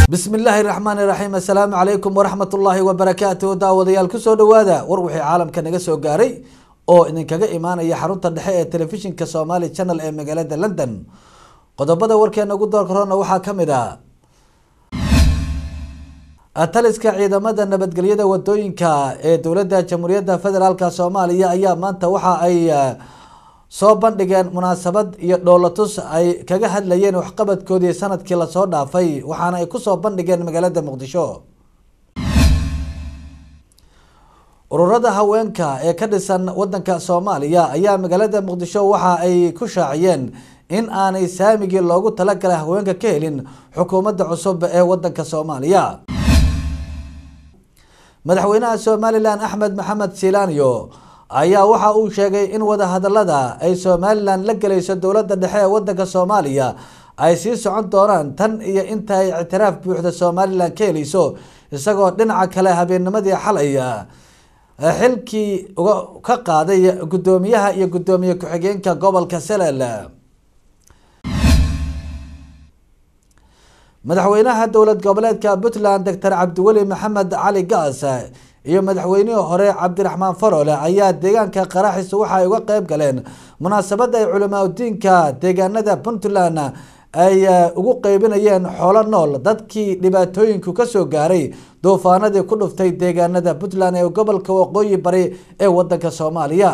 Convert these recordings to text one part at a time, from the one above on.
bismi illaahi raxmaani raxiim assalaamu calaykum waraxmat ullaahi wabarakaatuh daawadayaal kusoo dhawaada war wixii caalamka naga soo gaaray oo idinkaga imaanaya xarunta dhexe ee telefishinka somali channel ee magaalada london qodobada warkeena ugu doorka roona waxaa kamid ah taliska ciidamada nabadgelyada wadooyinka ee dowladda jamhuuriyadda federaalk soomaaliya ayaa maanta waxa ay soo bandhigeen munaasabad iyo dhoolatus ay kaga hadlayeen waxqabadkoodii sanadkii lasoo dhaafay waxaana ay kusoo bandhigeen magaalada muqdisho ururada haweenka ee ka dhisan wadanka soomaaliya ayaa magaalada muqdisho waxa ay ku shaaciyeen in aanay saamigii loogu talagalay haweenka ka helin xukuumadda cusub ee wadanka soomaaliya madaxweynaha somalilan axmed maxamed silaanyo ayaa waxa uu sheegay in wadahadalada ay somalilan la gelayso dowladda dhexe ee wadanka soomaaliya ay sii socon doonaan tan iyo inta ay ictiraaf buuxda somalilan ka helayso isagoo dhinaca kale habeennimadii xalay xilkii ka qaaday guddoomiyaha iyo guddoomiye ku-xigeenka gobolka selel madaxweynaha dowlad goboleedka puntland doctor cabdiweli maxamed cali gaas iyo madaxweynihii hore cabdiraxmaan farole ayaa deegaanka qaraxis waxa ay uga qeyb galeen munaasabada ay culamaa udiinka deegaanada puntland ay ugu qeybinayeen xoolo nool dadkii dhibaatooyinku kasoo gaaray duufaanadii ku dhuftay deegaanada puntland ee gobolka waqooyi bari ee wadanka soomaaliya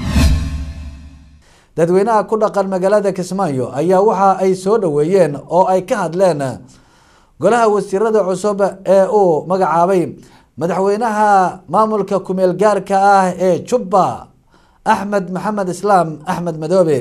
dadweynaha ku dhaqan magaalada kismaayo ayaa waxa ay soo dhaweeyeen oo ay ka hadleen golaha wasiirada cusub ee uu magacaabay madaxweynaha maamulka kumeel gaarka ah ee jubba axmed maxamed islaam axmed madoobe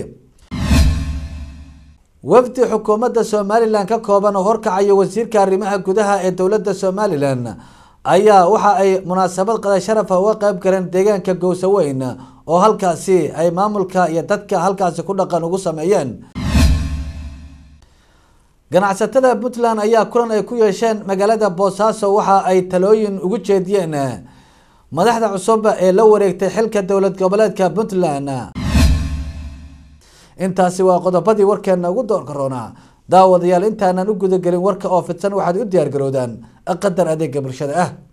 wafdi xukuumadda somalilan ka kooban oo horkacayo wasiirka arrimaha gudaha ee dowladda somalilan ayaa waxa ay munaasabad qada sharafa uga qeyb galeen deegaanka gowsaweyn oo halkaasi ay maamulka iyo dadka halkaasi ku dhaqan ugu sameeyeen ganacsatada puntland ayaa kulan ay ku yeesheen magaalada boosaaso waxa ay talooyin ugu jeediyeen madaxda cusub ee la wareegtay xilka dowlad goboleedka puntland intaasi waa qodobadii warkeena ugu doorka roonaa daawadayaal intaanan u gudagelin warka oo fidsan waxaad u diyaar garoodaan qadar adeega bulshada ah